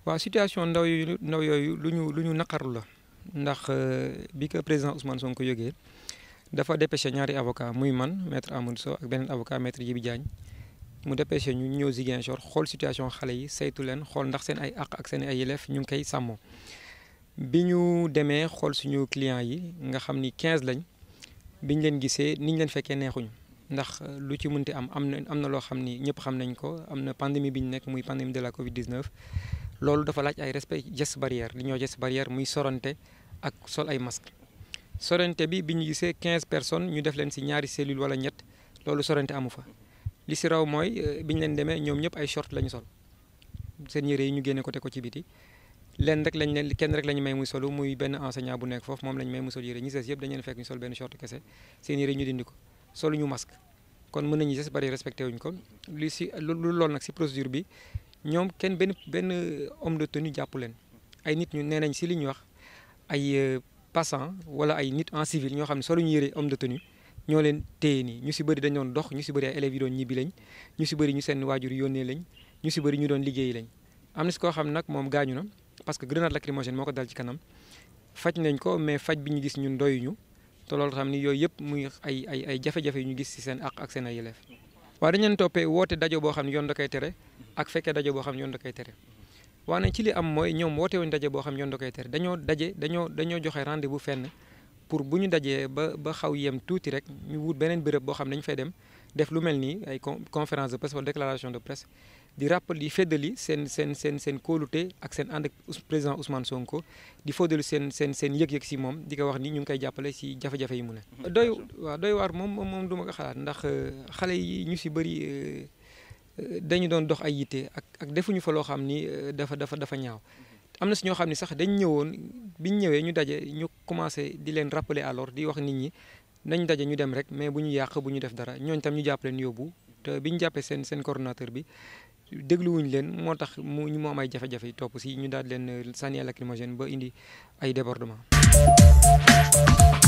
waaw situation ndaw yu ndaw yooyu lu ñu lu ñu naqarlu la ndax bi ko président Ousmane Sonko yëgee dafa dépêché ñaari avocat muy man maître Amadou Sow ak beneen avocat maître Djibi Diagne mu dépêché ñu ñëw Ziguinchor xool situation xale yi saytu leen xool ndax seen ay àq ak seen ay yelleef ñu ngi koy sàmmoo bi ñu demee xool suñu clients yi nga xam ni 15 lañ biñ leen gisee niñ leen fekkee neexuñu ndax lu ci mënti am am na am na loo xam ni ñëpp xam nañ ko am na pandémie bi ñu nekk muy pandémie de la Covid 19. loolu dafa laaj ay respect geste barrière li ñoo geste barrière muy sorante ak sol ay masque sorante bi bi ñu gisee 15 personnes ñu def leen si ñaari cellule wala ñett loolu sorante amu fa li si raw mooy bi ñu leen demee ñoom ñëpp ay short la ñu sol seen yére yi ñu génne ko te ko ci biti leen rek lañ leen kenn rek la ñu may muy solu muy benn enseignant bu nekk foofu moom la ñu may mu sol yére ñi sees yëpp dañu leen fekk ñu sol benn short kese seen yére ñu dindi ko solu ñu masque kon mën nañu geste barrière respecté wuñ ko li si lu loolu nag si procédure bi ñoom kenn benn benn homme de tenue jàpp leen ay nit ñu nee nañ si li ñu wax ay passant wala ay nit en civil ñoo xam ne solo ñu yëre homme de tenue ñoo leen téye nii ñu si bëri dañ doon dox ñu si bëri ay élèves yi doon ñibbi lañ ñu si bëri ñu seen waajur yónnee lañ ñu si bëri ñu doon liggéeyi lañ am na si koo xam nag moom gaañu na parce que grenade lacrymogène moo ko dal ci kanam faj nañ ko mais faj bi ñu gis ñun doyuñu te loolu xam ni yooyu yëpp muy ay ay ay jafe-jafe yu ñu gis si seen àq ak seen ay yelleef waaw dañ leen toppee woote dajo boo xam ne yoon da koy tere ak fekkee daje boo xam ne yoon da koy tere waane ci li am mooy ñoom woote wuñ daje boo xam ne yoon da koy tere dañoo daje dañoo dañoo joxe rendez-vous fenn pour bu ñu dajee ba ba xaw yem tuuti rek ñu wut beneen béréb boo xam ne dañu fay dem def lu mel nii ay conférence de presse wala déclaration de presse di rappel di feddali seen seen seen seen kóolute ak seen ànd ak président Ousmane Sonko di feddali seen seen seen yëg-yëg si moom di ko wax ni ñu ngi koy jàppale si jafe-jafe yi mu ne. doy waaw doy waar moom moom du ma ko xalaat ndax xale yi ñu si bëri. dañu doon dox ay yitte ak ak defuñu fa loo xam ni dafa dafa dafa ñaaw am na si ñoo xam ni sax dañ ñëwoon biñ ñëwee ñu daje ñu commencé di leen rappeler alors di wax nit ñi nañ daje ñu dem rek mais bu ñu yàq bu ñu def dara ñooñ tam ñu jàpp leen yóbbu te bi ñu jàppee seen seen coordonnateur bi dégluwuñu leen moo tax mu ñu am ay jafe-jafe topp si ñu daal leen sànni lacrymogène ba indi ay débordement